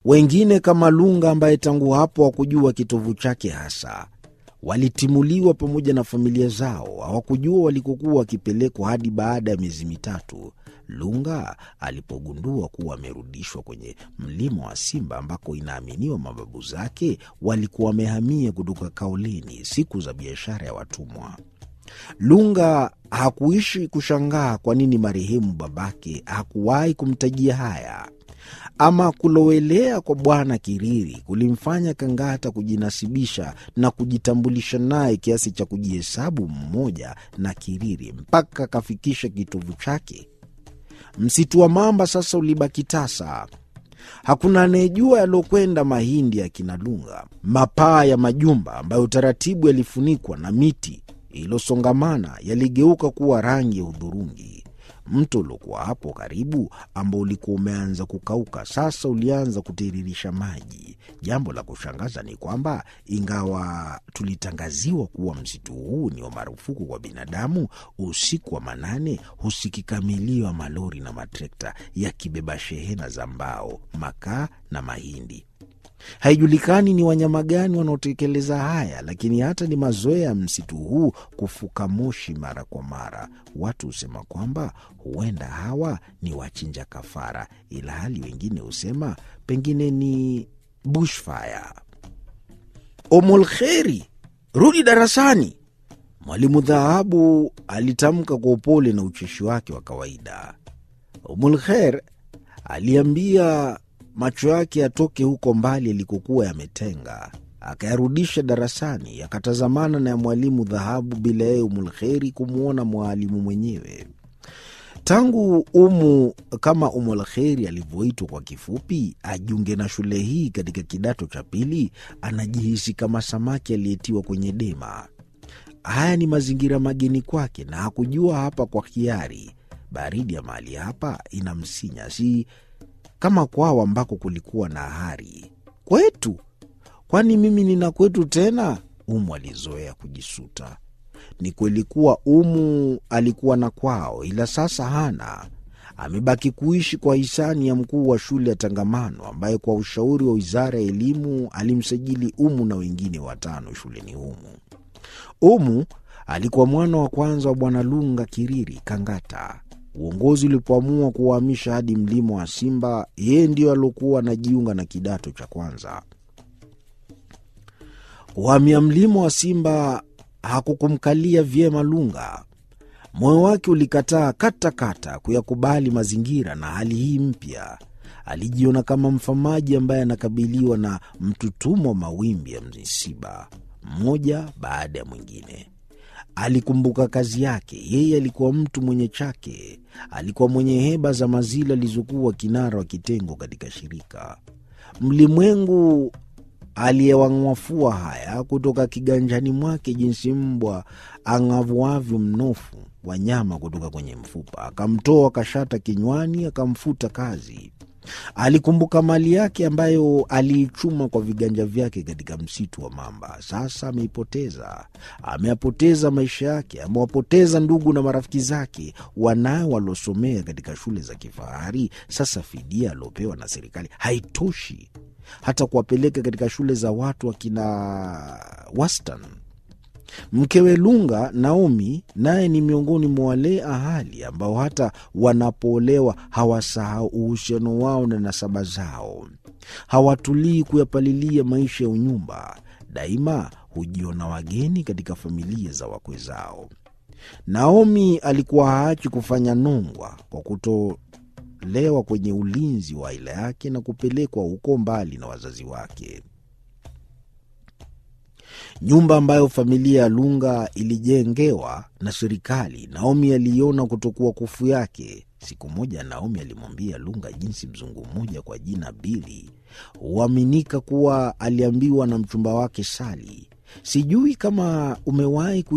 Wengine kama Lunga ambaye tangu hapo hakujua kitovu chake hasa, walitimuliwa pamoja na familia zao. Hawakujua walikokuwa wakipelekwa hadi baada ya miezi mitatu Lunga alipogundua kuwa amerudishwa kwenye mlima wa Simba ambako inaaminiwa mababu zake walikuwa wamehamia kutoka Kaolini siku za biashara ya watumwa. Lunga hakuishi kushangaa kwa nini marehemu babake hakuwahi kumtajia haya. Ama kulowelea kwa Bwana Kiriri kulimfanya Kangata kujinasibisha na kujitambulisha naye kiasi cha kujihesabu mmoja na Kiriri mpaka akafikisha kitovu chake. Msitu wa mamba sasa ulibaki tasa. Hakuna anayejua yaliokwenda mahindi ya kina Lunga. Mapaa ya majumba ambayo taratibu yalifunikwa na miti iliyosongamana yaligeuka kuwa rangi ya hudhurungi. Mto uliokuwa hapo karibu, ambao ulikuwa umeanza kukauka, sasa ulianza kutiririsha maji. Jambo la kushangaza ni kwamba ingawa tulitangaziwa kuwa msitu huu ni wa marufuku kwa binadamu, usiku wa manane husikika milio ya malori na matrekta yakibeba shehena za mbao, makaa na mahindi. Haijulikani ni wanyama gani wanaotekeleza haya, lakini hata ni mazoea ya msitu huu kufuka moshi mara kwa mara. Watu husema kwamba huenda hawa ni wachinja kafara, ila hali wengine husema pengine ni bushfire. Omolkheri, rudi darasani, mwalimu Dhahabu alitamka kwa upole na ucheshi wake wa kawaida. Omolkher aliambia macho yake yatoke huko mbali yalikokuwa yametenga, akayarudisha darasani, yakatazamana na ya mwalimu Dhahabu bila yeye Umulkheri kumwona mwalimu mwenyewe. Tangu Umu kama Umulkheri alivyoitwa kwa kifupi, ajiunge na shule hii katika kidato cha pili, anajihisi kama samaki aliyetiwa kwenye dema. Haya ni mazingira mageni kwake, na hakujua hapa kwa hiari. Baridi ya mahali hapa inamsinya, si kama kwao ambako kulikuwa na hari. Kwetu? Kwani mimi nina kwetu tena? Umu alizoea kujisuta. Ni kweli kuwa Umu alikuwa na kwao, ila sasa hana. Amebaki kuishi kwa hisani ya mkuu wa shule ya Tangamano, ambaye kwa ushauri wa wizara ya elimu alimsajili Umu na wengine watano shuleni humu. Umu alikuwa mwana wa kwanza wa Bwana Lunga Kiriri Kangata. Uongozi ulipoamua kuwahamisha hadi mlima wa Simba, yeye ndio aliokuwa anajiunga na kidato cha kwanza. Kuhamia mlima wa Simba hakukumkalia vyema Lunga. Moyo wake ulikataa katakata kuyakubali mazingira na hali hii mpya. Alijiona kama mfamaji ambaye anakabiliwa na mtutumo wa mawimbi ya misiba, mmoja baada ya mwingine. Alikumbuka kazi yake. Yeye alikuwa mtu mwenye chake, alikuwa mwenye heba za mazila alizokuwa kinara wa kitengo katika shirika. Mlimwengu aliyewang'wafua haya kutoka kiganjani mwake, jinsi mbwa ang'avuavyo mnofu wa nyama kutoka kwenye mfupa. Akamtoa kashata kinywani, akamfuta kazi. Alikumbuka mali yake ambayo aliichuma kwa viganja vyake katika msitu wa mamba. Sasa ameipoteza. Ameyapoteza maisha yake, amewapoteza ndugu na marafiki zake, wanawe waliosomea katika shule za kifahari. Sasa fidia aliopewa na serikali haitoshi hata kuwapeleka katika shule za watu wakina wastani. Mkewe Lunga, Naomi, naye ni miongoni mwa wale ahali ambao hata wanapoolewa hawasahau uhusiano wao na nasaba zao. Hawatulii kuyapalilia maisha ya unyumba, daima hujiona wageni katika familia za wakwe zao. Naomi alikuwa haachi kufanya nongwa kwa kutolewa kwenye ulinzi wa aila yake na kupelekwa huko mbali na wazazi wake. Nyumba ambayo familia ya Lunga ilijengewa na serikali, Naomi aliiona kutokuwa kufu yake. Siku moja Naomi alimwambia Lunga jinsi mzungu mmoja kwa jina Bili huaminika kuwa aliambiwa na mchumba wake Sali, sijui kama umewahi